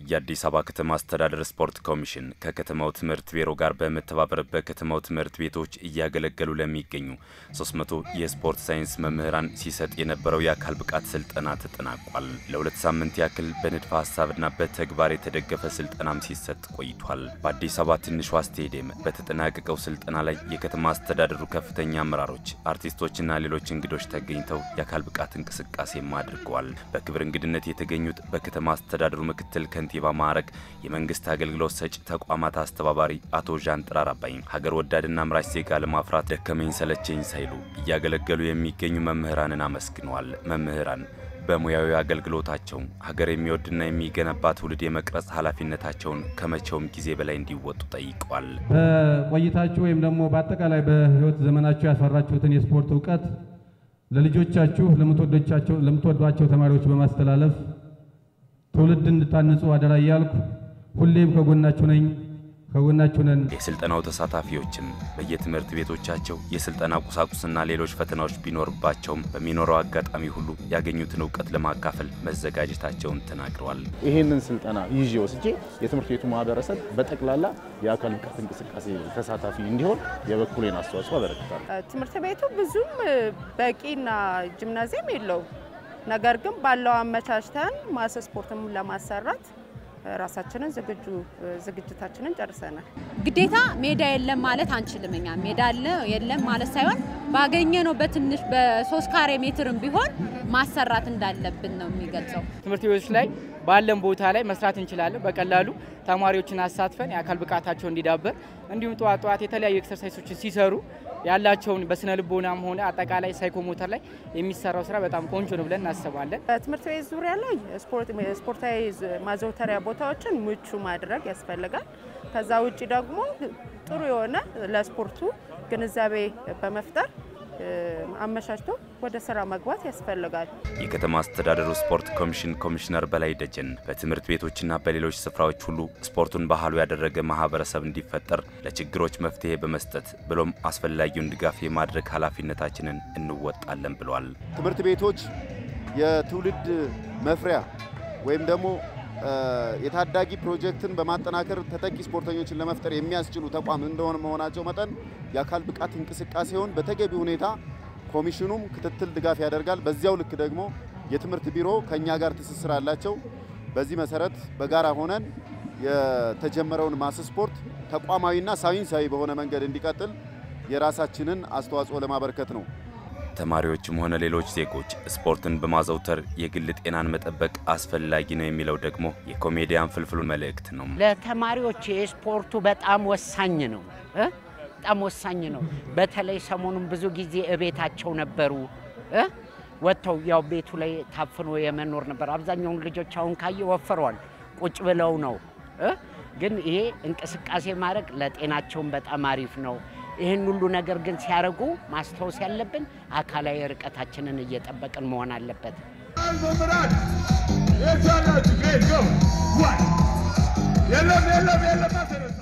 የአዲስ አበባ ከተማ አስተዳደር ስፖርት ኮሚሽን ከከተማው ትምህርት ቢሮ ጋር በመተባበር በከተማው ትምህርት ቤቶች እያገለገሉ ለሚገኙ 300 የስፖርት ሳይንስ መምህራን ሲሰጥ የነበረው የአካል ብቃት ስልጠና ተጠናቋል። ለሁለት ሳምንት ያክል በንድፈ ሀሳብና በተግባር የተደገፈ ስልጠናም ሲሰጥ ቆይቷል። በአዲስ አበባ ትንሿ ስቴዲየም በተጠናቀቀው ስልጠና ላይ የከተማ አስተዳደሩ ከፍተኛ አመራሮች፣ አርቲስቶችና ሌሎች እንግዶች ተገኝተው የአካል ብቃት እንቅስቃሴም አድርገዋል። በክብር እንግድነት የተገኙት በከተማ አስተዳደሩ ምክትል ከንቲባ ማዕረግ የመንግስት አገልግሎት ሰጪ ተቋማት አስተባባሪ አቶ ዣን ጥራር አባይ ሀገር ወዳድና አምራች ዜጋ ለማፍራት ደከመኝ ሰለቸኝ ሳይሉ እያገለገሉ የሚገኙ መምህራንን አመስግነዋል። መምህራን በሙያዊ አገልግሎታቸው ሀገር የሚወድና የሚገነባ ትውልድ የመቅረጽ ኃላፊነታቸውን ከመቼውም ጊዜ በላይ እንዲወጡ ጠይቀዋል። በቆይታችሁ ወይም ደግሞ በአጠቃላይ በሕይወት ዘመናችሁ ያፈራችሁትን የስፖርት እውቀት ለልጆቻችሁ ለምትወዷቸው ተማሪዎች በማስተላለፍ ትውልድ እንድታንጹ አደራ እያልኩ ሁሌም ከጎናችሁ ነኝ ከጎናችሁ ነን። የስልጠናው ተሳታፊዎችም በየትምህርት ቤቶቻቸው የስልጠና ቁሳቁስና ሌሎች ፈተናዎች ቢኖርባቸውም በሚኖረው አጋጣሚ ሁሉ ያገኙትን እውቀት ለማካፈል መዘጋጀታቸውን ተናግረዋል። ይህንን ስልጠና ይዤ ወስጄ የትምህርት ቤቱ ማህበረሰብ በጠቅላላ የአካል ብቃት እንቅስቃሴ ተሳታፊ እንዲሆን የበኩሌን አስተዋጽኦ አበረክታለሁ። ትምህርት ቤቱ ብዙም በቂና ጂምናዚየም የለውም። ነገር ግን ባለው አመቻችተን ማስ ስፖርትም ለማሰራት ራሳችንን ዝግጁ ዝግጅታችንን ጨርሰናል። ግዴታ ሜዳ የለም ማለት አንችልም። እኛ ሜዳ አለ የለም ማለት ሳይሆን ባገኘ ነው በትንሽ በሶስት ካሬ ሜትርም ቢሆን ማሰራት እንዳለብን ነው የሚገልጸው። ትምህርት ቤቶች ላይ ባለን ቦታ ላይ መስራት እንችላለን። በቀላሉ ተማሪዎችን አሳትፈን የአካል ብቃታቸው እንዲዳበር እንዲሁም ጠዋት ጠዋት የተለያዩ ኤክሰርሳይሶችን ሲሰሩ ያላቸውን በስነ ልቦናም ሆነ አጠቃላይ ሳይኮሞተር ላይ የሚሰራው ስራ በጣም ቆንጆ ነው ብለን እናስባለን። በትምህርት ቤት ዙሪያ ላይ ስፖርታዊ ማዘውተሪያ ቦታዎችን ምቹ ማድረግ ያስፈልጋል። ከዛ ውጭ ደግሞ ጥሩ የሆነ ለስፖርቱ ግንዛቤ በመፍጠር አመቻችቶ ወደ ስራ መግባት ያስፈልጋል። የከተማ አስተዳደሩ ስፖርት ኮሚሽን ኮሚሽነር በላይ ደጀን በትምህርት ቤቶችና በሌሎች ስፍራዎች ሁሉ ስፖርቱን ባህሉ ያደረገ ማህበረሰብ እንዲፈጠር ለችግሮች መፍትሄ በመስጠት ብሎም አስፈላጊውን ድጋፍ የማድረግ ኃላፊነታችንን እንወጣለን ብለዋል። ትምህርት ቤቶች የትውልድ መፍሪያ ወይም ደግሞ የታዳጊ ፕሮጀክትን በማጠናከር ተተኪ ስፖርተኞችን ለመፍጠር የሚያስችሉ ተቋም እንደሆነ መሆናቸው መጠን የአካል ብቃት እንቅስቃሴውን በተገቢ ሁኔታ ኮሚሽኑም ክትትል ድጋፍ ያደርጋል። በዚያው ልክ ደግሞ የትምህርት ቢሮ ከኛ ጋር ትስስር አላቸው። በዚህ መሰረት በጋራ ሆነን የተጀመረውን ማስ ስፖርት ተቋማዊና ሳይንሳዊ በሆነ መንገድ እንዲቀጥል የራሳችንን አስተዋጽኦ ለማበርከት ነው። ተማሪዎችም ሆነ ሌሎች ዜጎች ስፖርትን በማዘውተር የግል ጤናን መጠበቅ አስፈላጊ ነው የሚለው ደግሞ የኮሜዲያን ፍልፍሉ መልእክት ነው። ለተማሪዎች የስፖርቱ በጣም ወሳኝ ነው እ በጣም ወሳኝ ነው። በተለይ ሰሞኑን ብዙ ጊዜ እቤታቸው ነበሩ እ ወጥተው ያው ቤቱ ላይ ታፍኖ የመኖር ነበር። አብዛኛውን ልጆች አሁን ካየ ወፍረዋል፣ ቁጭ ብለው ነው እ ግን ይሄ እንቅስቃሴ ማድረግ ለጤናቸውን በጣም አሪፍ ነው። ይህን ሁሉ ነገር ግን ሲያደርጉ ማስታወስ ያለብን አካላዊ ርቀታችንን እየጠበቅን መሆን አለበት። የለም የለም የለም